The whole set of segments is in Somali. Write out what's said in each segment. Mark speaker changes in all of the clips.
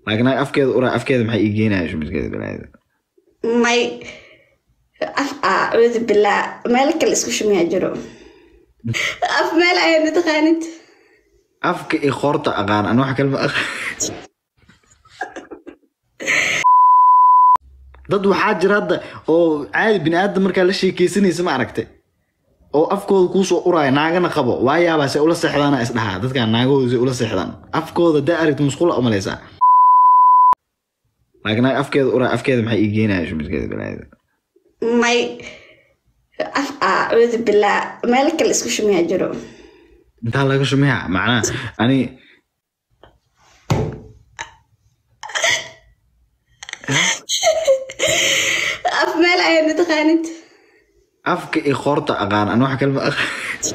Speaker 1: laakiin naag afkeeda uraa afkeeda maxay ii geenaya shumiskeeda balaayada
Speaker 2: may af acuudu billah meel kale isku shumiyaa jiro af meel ayaan taqaanid
Speaker 1: afka iyo qoorta aqaan an wax kalma aqaan dad waxaa jira hadda oo caadi bini aadam markaa la sheekeysanaysa ma aragtay oo afkooda kuusoo uraya naagana qabo waayaabaa se ula seexdaana isdhahaa dadkaan naagahooda se ula seexdaan afkooda daa aragta musqula umalaysaa laakiin naag afkeeda uraa afkeeda maxay ii geenaya shumiskeeda balaayada
Speaker 2: may af acuudu billah meel kale isku shumiyaa jiro
Speaker 1: intaa laga shumeya macnaha ani
Speaker 2: af meel ayaan taqaanid
Speaker 1: afka iyo qoorta aqaan an wax kalma aqaan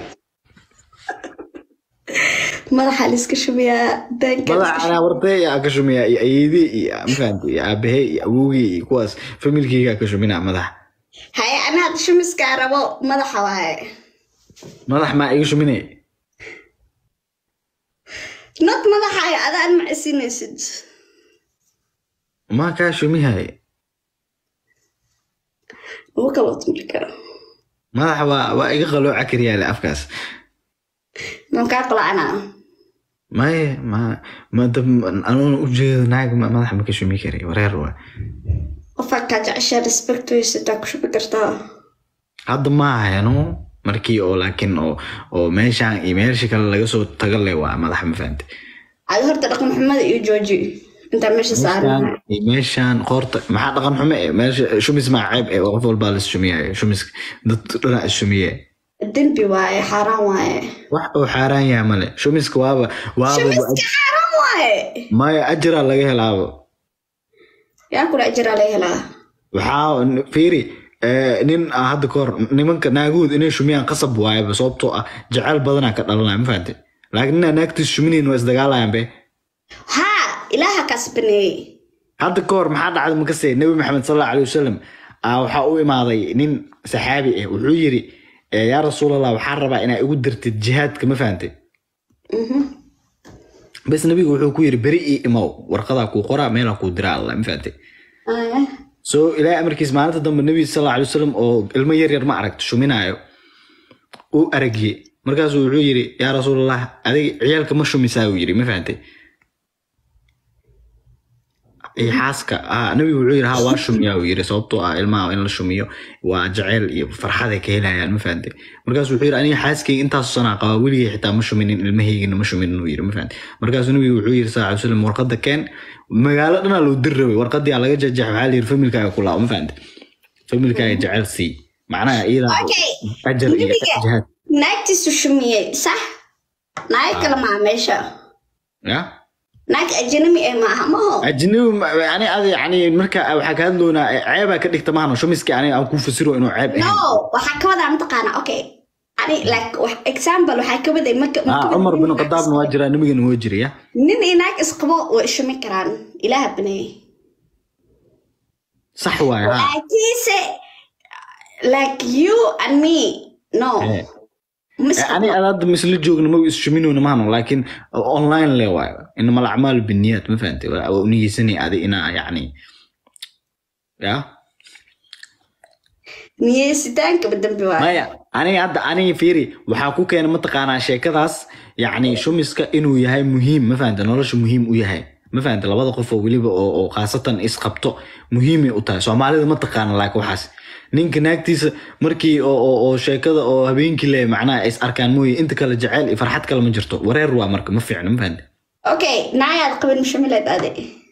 Speaker 2: madaxa la iska shumiyaa daanka la
Speaker 1: madax
Speaker 2: iska
Speaker 1: anaa wartay yaa ka shumeya iyo ayeedii iyo mafahanta iyo aabahey iyo awowgii iyo kuwaas familkeygaa ka shumina madaxa
Speaker 2: haye ana hadda shumiskaa rabo madaxa waaye
Speaker 1: madax maa iga shuminay
Speaker 2: not madaxa ay adaan macsinaysid
Speaker 1: maa kaa shumihay
Speaker 2: ugu kalot marka
Speaker 1: madaxa waa waa iga qalooca kariyaale afkaas
Speaker 2: man kaa qolacnaa
Speaker 1: maye ma ma dab anuuna ujeedo naag ma- madaxa ma ka shumi karay wareer waa
Speaker 2: qofaa kaa jeceshaa respect weysataa ku shubi kartaa
Speaker 1: hadda ma hayano markii oo laakiin oo oo meeshaan iyo meesha kale laga soo taga le waa madaxa ma fahante
Speaker 2: adi horta dhaqan xumada iyo jooji intaa meesha saaran
Speaker 1: iyo meeshaan qoorta maxaa dhaqan xume eh meesha shumis maa ceeb eh qof walbaa la shumiyayo shumis dad dhanaa is shumiye
Speaker 2: dembi waaye xaaraan waaye
Speaker 1: wax oo xaaraan yaha male shumiska waaba waaba
Speaker 2: shamiska xaaraan waaye
Speaker 1: maya ajiraa laga helaaba
Speaker 2: yaa kula ajiraa laga helaa
Speaker 1: waxaa fiiri eh, nin ah hadda kahor nimanka naagahood inay shumiyaan qasab waayaba sababtoo ah jaceyl badanaa ka dhalanaya ma fahante laakiin inaa naagtiis shuminayn waa isdagaalayan be
Speaker 2: haa ilaaha kaas baneeyey
Speaker 1: hadda kahor maxaa dhacday makase nebi maxamed sal allahu alay wasalam ah, waxaa u imaaday nin saxaabi ah wuxuu yiri eh, yaa rasuulallah waxaan rabaa inaa igu dirtid jihaadka ma fahante bes nabigu wuxuu ku yiri beri ii imow warqadaa kuu qoraa meelaa kuu diraa alla ma fahante
Speaker 2: Ah,
Speaker 1: so ilaahay amarkiis maalinta dambe nabi sal alla alay wasalam oo ilmo yar yar ma aragto shuminaayo uu aragiye markaasuu wuxuu yiri yaa rasuulallah adiga ciyaalka ma shumisaa uu yiri ma fahantay iyo xaaska ah nabigu wuxuu yiri ha waa shumiyaa uu yiri sababtoo ah ilmaha in la shumiyo waa jaceyl iyo farxad ay ka helayaan ma fahantay markaasuu wuxuu yiri aniga xaaskayga intaasu sanaa qaba weligay xitaa ma shuminin ilmahaygana ma shuminin uu yiri ma fahantay markaasuu nabigu wuxuu yiri sal alla alay wasalam warqada keen magaalo dhanaa loo dir rabay warqadii aa laga jajax waxaa la yiri familkaaga ku laa ma fahantay familkaaga jaceyl sii macnaha iyadaa
Speaker 2: okay
Speaker 1: ajar iyo
Speaker 2: Nabiga-
Speaker 1: jihaad
Speaker 2: naagtiisu shumiyey sax naag kale maa meesha
Speaker 1: ya
Speaker 2: naag ajnami ee maaha maho
Speaker 1: ajnabi ma- yani adi yani marka waxaa ka hadloonaa ceebaa ka dhigta maahno shumiski aniga aan ku fasiro inuu ceeb ahayn
Speaker 2: no waxaa ka wadaa mataqaana okay ani like wax example waxaa ka waday marka
Speaker 1: ah
Speaker 2: marka-
Speaker 1: cumar bin khadaabna waa jiraa nabigana waa jiraya
Speaker 2: nin iyo naag isqabo way shumi karaan ilaaha baneeyey
Speaker 1: sax waay ha
Speaker 2: laakiinse like you and me no
Speaker 1: Eh.
Speaker 2: ma
Speaker 1: Eh, ani ad hadda misla joogna ma is shuminowna maahno laakiin online le waayo inama alacmaal biniyat ma fahantay waa uniyeysanay adi inaa yani ya
Speaker 2: niyeysitaankaba dambi waa
Speaker 1: maya aniga hadda aniga fiiri waxaa ku keena mataqaanaa sheekadaas yacni shumiska inuu yahay muhiim ma fahanta nolosha muhiim u yahay ma fahanta labada qof oo weliba oo oo khaasatan isqabto muhiimay u tahay soomaalida ma taqaana laakiin waxaas ninka naagtiisa markii oo oo oo sheekada oo habeenkii le macnaha is arkaan mooye inta kale jaceyl iyo farxad kale ma jirto wareer waa marka ma fiicno ma fahanta
Speaker 2: okay naagaad qabin mushamileed ade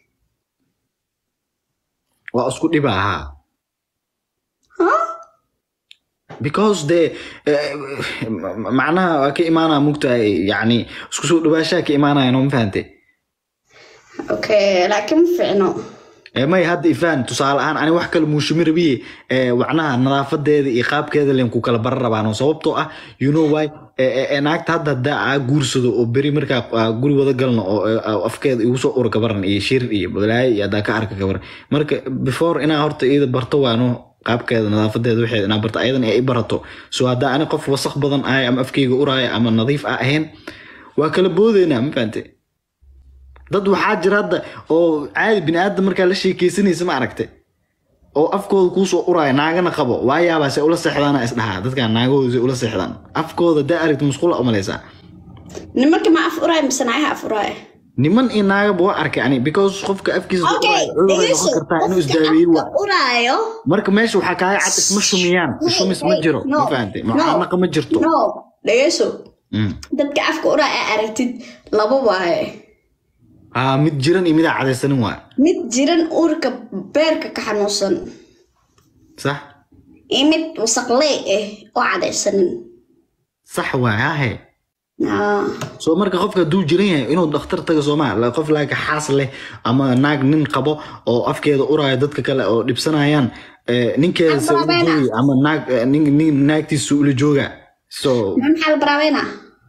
Speaker 1: waa isku dhiba ahaa
Speaker 2: Huh?
Speaker 1: because de eh, macnaha waa ka imaanaya mugtahay yani isku soo dhawaashaha ka imaanaya no ma fahante
Speaker 2: okay laakiin ma fiicno
Speaker 1: Eh, may hadda ifaan tusaale ahaan ani wax kale muushimi rabiye eh, wacnaha nadaafadeeda iyo qaabkeeda len ku kala bara rabaano sababtoo ah you know why eh, eh, eh, naagta hadda haddaa aa guursado oo beri markaa aa guri wada galno oo eh, aa afkeeda igu soo ura gabaran iyo shir iyo balaayo iyo haddaa ka arka gabaran marka before inaa horta iyada barto waano qaabkeeda nadaafadeeda waxeeda inaa barto ayadan ay i barato so haddaa ani qof wasaq badan ahay ama afkeyga uraayo ama nadiif a ahayn waa kala boodeynaa ma fahante dad waxaa jira hadda oo caadi bini aadam markaa la sheekeysanaysa ma aragtay oo afkooda kuusoo uraya naagana qabo waayaabaa se ula seexdaana isdhahaa dadkaan naagahooda se ula seexdaan afkooda daa aragti musqula umalaysaa
Speaker 2: nimanka ma af uraaya mise naagaha af uraaya
Speaker 1: niman iyo naagaba waa arkay ani because qofka afkiisa soo
Speaker 2: okay
Speaker 1: uraya cudur ay noqon kartaa inuu isdaaweeyo waa
Speaker 2: afka uraayo
Speaker 1: marka meesha waxaa kaaga cad isma shumiyaan shumis ma jiro ma fahantay mucaanaqa ma jirto
Speaker 2: no dhegeyso
Speaker 1: Mm.
Speaker 2: dadka afka uraaya aa aragtid laba waaye
Speaker 1: aa mid jiran iyo midaa cadaysanin waa
Speaker 2: mid jiran uurka beerka ka xanuunsan
Speaker 1: sax
Speaker 2: iyo mid wasaqlee ah oo cadaysanin
Speaker 1: sax waay hahe
Speaker 2: Ah.
Speaker 1: soo marka qofka hadduu jiran yahay inuu dhakhtar taga sooma la- qof laaga xaas leh ama naag nin qabo oo afkeeda uraayo dadka kale oo dhibsanayaan eh, ninkeeda se ula
Speaker 2: Albarabena.
Speaker 1: joogi ama naag eh, nin- nin- naagtiisa ula jooga so
Speaker 2: maxaa la baraabeynaa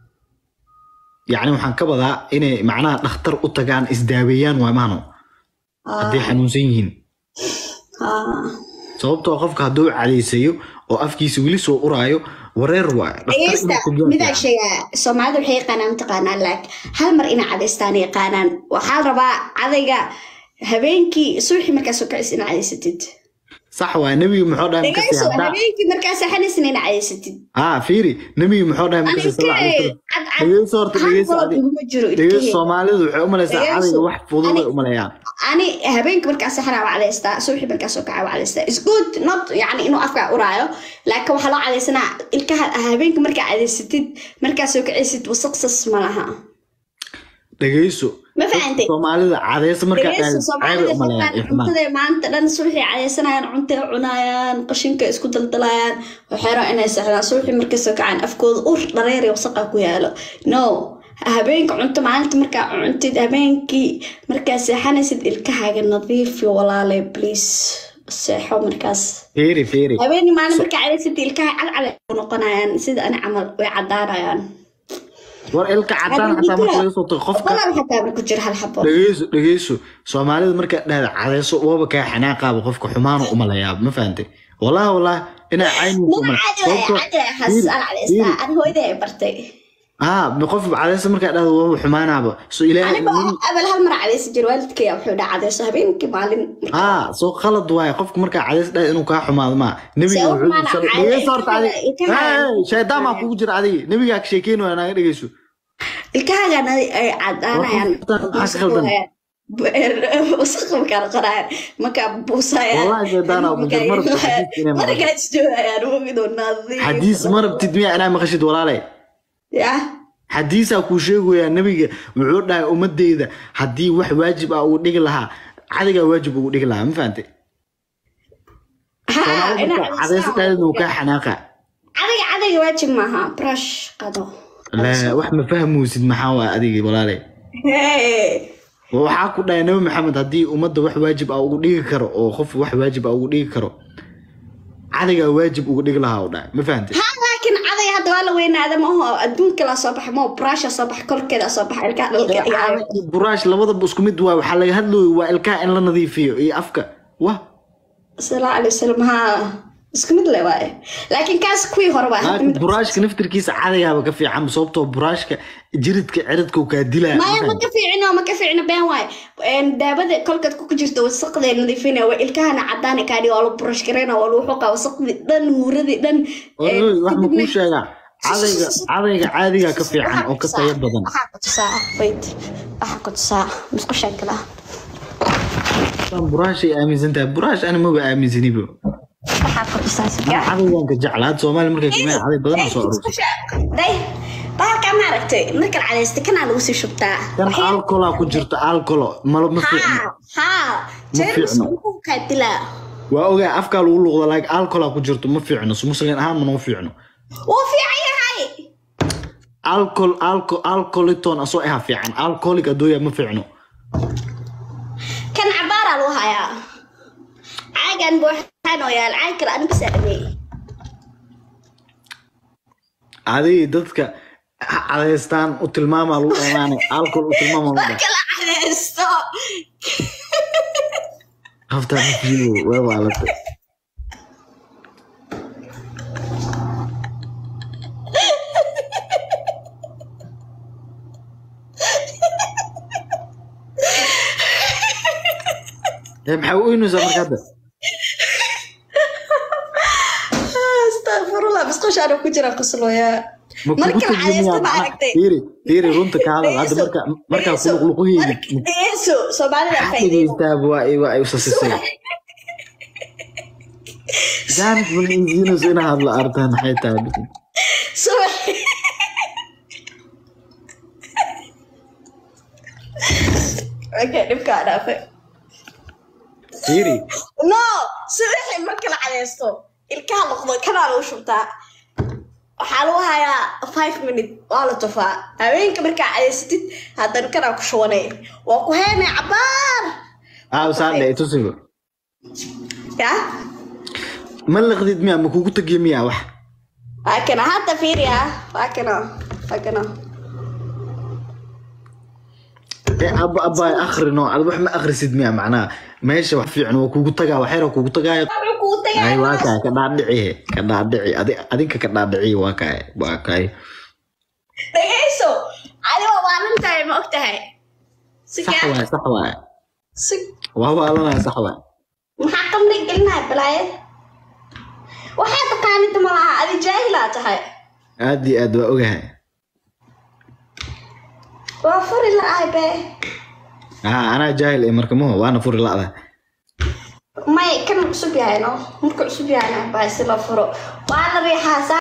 Speaker 1: yacni waxaan ka badaa inay macnaha dhakhtar u tagaan isdaaweeyaan waa maano hadday xanuunsan yihiin
Speaker 2: Ah.
Speaker 1: sababtoo qofka hadduu cadaysayo oo afkiisa weli soo uraayo wareer waa
Speaker 2: dhegeysta midaa sheegaa soomaalida waxay yaqaanaan mataqaanaa laak hal mar inay cadaystaan yaqaanaan waxaa la rabaa cadayga habeenkii subaxii markaa soo kacis inaa cadaysatid
Speaker 1: sax waa nebiga muxuu dhahay markasi
Speaker 2: dhegeyso
Speaker 1: haddaa
Speaker 2: habeenkii markaa saxanaysan inaa cadaysatid
Speaker 1: haa fiiri nebiga muxuu dhahay markasi sal alay wasalam dhegeyso horta dhegeyso adi
Speaker 2: iguma jiro
Speaker 1: dhegeyso
Speaker 2: ilkaheyga.
Speaker 1: soomaalidu waxay u malaysaa
Speaker 2: Dhegeyso.
Speaker 1: cadayga wax fudud ay
Speaker 2: Ani-
Speaker 1: u maleeyaan
Speaker 2: ani habeenkii markaa saxanaa waa cadaystaa subaxii markaa soo kacaa waa cadaystaa is good not yani inuu afkaa uraayo laakiin waxaa loo cadaysanaa ilkaha habeenkii markaa cadaysatid markaa soo kacaysid wasaqsas ma laha
Speaker 1: dhegeyso
Speaker 2: ma fahantay
Speaker 1: soomaalida cadayso markaa
Speaker 2: dhegeyso
Speaker 1: dhahay
Speaker 2: soomaalida
Speaker 1: ceebay u maleeyaan iyo
Speaker 2: markaan
Speaker 1: xumaan
Speaker 2: cuntada maanta dhan subaxii cadaysanayaan cuntay cunayaan qashinka isku daldalayaan waxeero inay seexdaan subaxii markay soo kacaan afkooda ur dhareer iyo wasaqa ku yaalo no habeenka cunto maalinta markaa cuntid habeenkii markaa seexanaysid ilkahaaga nadiifi walaale please seexo markaas
Speaker 1: fiiri fiiri
Speaker 2: habeenii maalin markaa cadaysid ilkaha cadcad ku noqonayaan sida ani camal way cadaanayaan
Speaker 1: war ilka cadaan xataa marka laga soo tago qofka
Speaker 2: badan xataa ku jira hal xabo
Speaker 1: dhegeyso dhegeyso soomaalida markaa dhahda cadayso waba kaa xanaaqaaba qofka xumaanu u maleeyaa ma fahantay wallahi wallahi inaa cayniisa
Speaker 2: Mama caadi waay, caadi waay, has al cadaystaa. Ani hooyaday ay bartay.
Speaker 1: haa qof cadayso markaa dhahda waba xumaanaaba so ilaahay
Speaker 2: Aniga abal hal mar cadaysi jir waalidkay wuxuu dhaha cadayso habeenkii maalin
Speaker 1: haa soo qalad waaye qofka markaa cadays dhahay inuu kaa xumaado maa nebiga
Speaker 2: Se u
Speaker 1: wuxuu
Speaker 2: xumaana
Speaker 1: sal-
Speaker 2: caadi-
Speaker 1: dhegeyso horta adiga
Speaker 2: ilkaha-
Speaker 1: Hey, shaydaan baa kugu jira adiga nebigaa ka sheekeyn waaya naaga dhegeyso
Speaker 2: ilkahaagan ay ay cadaanayaan
Speaker 1: Waxaa ka khaldan.
Speaker 2: wasaq markaa noqonayaan markaa buusayaan
Speaker 1: Wallahi shaytaan aa ku jira, marabta xadiis inay maqasho.
Speaker 2: markaa isjoogayaan wogidoo nadiif
Speaker 1: xadiis ma rabtid miyaa inaa maqashid walaale
Speaker 2: ya
Speaker 1: xadiisaa kuu sheegayaa nebiga wuxuu dhahay ummadeyda haddii wax waajib ah ugu dhigi lahaa cadigaa waajib ugu dhigi lahaa ma fahantay
Speaker 2: ha
Speaker 1: soomaalida markaa cadayso dhaheedna uu kaa xanaaqa
Speaker 2: cadayga cadayga waajib maaha brush qado
Speaker 1: la wax ma fahmuysid maxaa waa adiga walaale
Speaker 2: Hey.
Speaker 1: waxaa ku dhahay nabi maxamed haddii ummadda wax waajib ah ugu dhigi karo oo qof wax waajib ah ugu dhigi karo cadigaa waajib ugu dhigi lahaa u dhahay ma fahantay
Speaker 2: ha laakiin caday hadda waa la weynaada ma aho adduunka la soo baxa ma aho brusha soo baxa korkeeda soo baxa ilkaha dhalka iyo
Speaker 1: buraash labadaba isku mid waa waxaa laga hadlooyo waa ilkaha in la nadiifiyo iyo afka wah
Speaker 2: salaa alay wasalam ha isku mid le waaye laakiin kaas kuwii hore waa hadda
Speaker 1: laakiin
Speaker 2: mid
Speaker 1: buraashka naftirkiisa cadigaaba ka fiican sababtoo buraashka jiridka ciridka uu kaa dilaa ma
Speaker 2: maya ma
Speaker 1: fahantay?
Speaker 2: ka fiicino ma ka fiicino been waaye Een, daabada kolkaad ku jirto wasaqdee nadiifina waa ilkahana cadaana kaadhi waa la brush gareyna waa lagu xoqaa wasaqdii dhan muuradii dhan
Speaker 1: Oy, oy, wax ma kuu sheegaa cadayga cadayga caadigaa ka fiican oo ka tayo badan
Speaker 2: waxaa ku tusaa wait waxaa ku tusaa musqushaan kala
Speaker 1: Tan buraashay aaminsan tahay buraash ani maba aaminsanibo
Speaker 2: waxaa ku tusaa sigaa
Speaker 1: cadaygan ka jecla had soomaali markay kumeen caday badan oo soo aruursa
Speaker 2: day bahalkaa ma aragtay markaad cadaystay kanaa lagu sii shubtaa
Speaker 1: kan alkolaa ku jirto alkolo malo ma fiicno
Speaker 2: ha ha jeermis
Speaker 1: fiicno.
Speaker 2: wuxuu kaa dilaa
Speaker 1: waa ogaa afkaa lagu luqda laakiin alkolaa ku jirto ma fiicno so muslin ahaan ma noo fiicno
Speaker 2: wuu fiican yahay
Speaker 1: alcohol alco alcoholiton asoo aha fiican alcoholic adooya ma fiicno
Speaker 2: kan cabaaraa lagu hayaa caagan buuxaan oo yaal caag kale anigu saamey
Speaker 1: adig dadka ha cadaystaan u tilmaamaa lagu dhamaanay alcohol u tilmaamaa lagu
Speaker 2: marka la cadaysto
Speaker 1: haftaa mafiido waa waalata ee maxaa u oynaysaa marka hadda
Speaker 2: astaqfirullah bisqoshaana ku jira qoslooyaa
Speaker 1: ma kugu
Speaker 2: marka la
Speaker 1: tagimiyaa
Speaker 2: cadaysto ma aragtay
Speaker 1: fiiri fiiri runta ka hadal hadda marka markaa kuluqluquyeydi
Speaker 2: dhegeyso soomaalida faa'iideyso
Speaker 1: dhegeystaaba waa ay waa ay usasisay jaanis malisiinayso ina hadla artaan maxay tahay
Speaker 2: subax okay dhibkaa dhaafay
Speaker 1: fiiri
Speaker 2: no subaxi marka la cadaysto ilkaha noqdo kanaa lagu shubtaa waxaa lagu hayaa five minute waa la tufaa haweenka markaa cadaysatid haddana kanaa ku shubanay waa ku heynay cabaar
Speaker 1: aaw saadhe itusigo
Speaker 2: ya
Speaker 1: ma liqdid miya ma kugu tagiyo miya wax
Speaker 2: waa kana hadda fiiriya waa kana waa kana
Speaker 1: ee aba abaay akhrino ad wax ma akhrisid miya macnaha meesha wax fiican waa kugu tagaa wax yar kugu tagaayo
Speaker 2: wuxuu kuu
Speaker 1: ay waa
Speaker 2: tagay
Speaker 1: kaay ka dhaadhici ka dhaadhici adi adinka ka dhaadhici waa kaay waa kaay
Speaker 2: dhegeyso adigo waalan tahay ma og tahay si
Speaker 1: sax
Speaker 2: kaa
Speaker 1: waay sax waay
Speaker 2: si
Speaker 1: waa waalanaya sax waay
Speaker 2: maxaa qamri gelinaya balaayad waxaa taqaanida ma laha adi jaahilaa tahay
Speaker 1: aad iyo aad waa ogahay
Speaker 2: waa furi la-ahay be
Speaker 1: haa anaa jaahil ee marka maho waana furi la'da
Speaker 2: may kan cusub yahay no marka cusub yahayna baa si la furo waa la riixaa